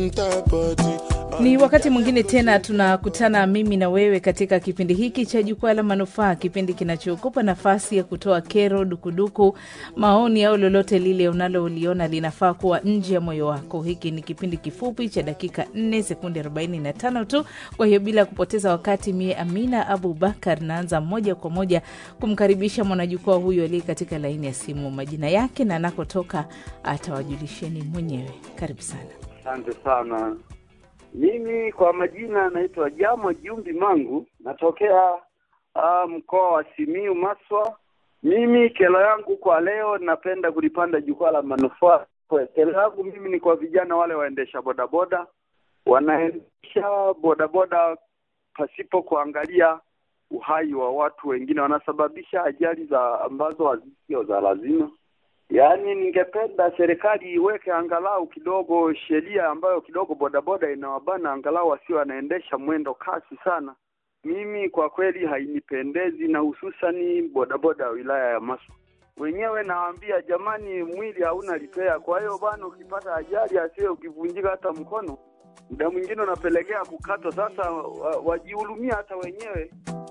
Ni wakati mwingine tena tunakutana mimi na wewe katika kipindi hiki cha Jukwaa la Manufaa, kipindi kinachokupa nafasi ya kutoa kero, dukuduku, maoni au lolote lile unaloliona linafaa kuwa nje ya moyo wako. Hiki ni kipindi kifupi cha dakika 4 sekunde 45 tu. Kwa hiyo bila kupoteza wakati, mie Amina Abu Bakar naanza moja kwa moja kumkaribisha mwanajukwaa huyu aliye katika laini ya simu. Majina yake na anakotoka atawajulisheni mwenyewe. Karibu sana. Asante sana. Mimi kwa majina naitwa Jamo Jumbi Mangu, natokea uh, mkoa wa Simiu Maswa. Mimi kero yangu kwa leo, napenda kulipanda jukwaa la manufaa. Kwa Kero yangu mimi ni kwa vijana wale waendesha bodaboda, wanaendesha bodaboda pasipo kuangalia uhai wa watu wengine, wanasababisha ajali za ambazo hazisio za lazima. Yaani, ningependa serikali iweke angalau kidogo sheria ambayo kidogo bodaboda inawabana angalau wasio wanaendesha mwendo kasi sana. Mimi kwa kweli hainipendezi, na hususani bodaboda ya wilaya ya Maswa wenyewe nawaambia, jamani, mwili hauna lipea. Kwa hiyo bwana, ukipata ajali asiwe ukivunjika hata mkono, muda mwingine unapelekea kukatwa. Sasa wa- wajihurumia hata wenyewe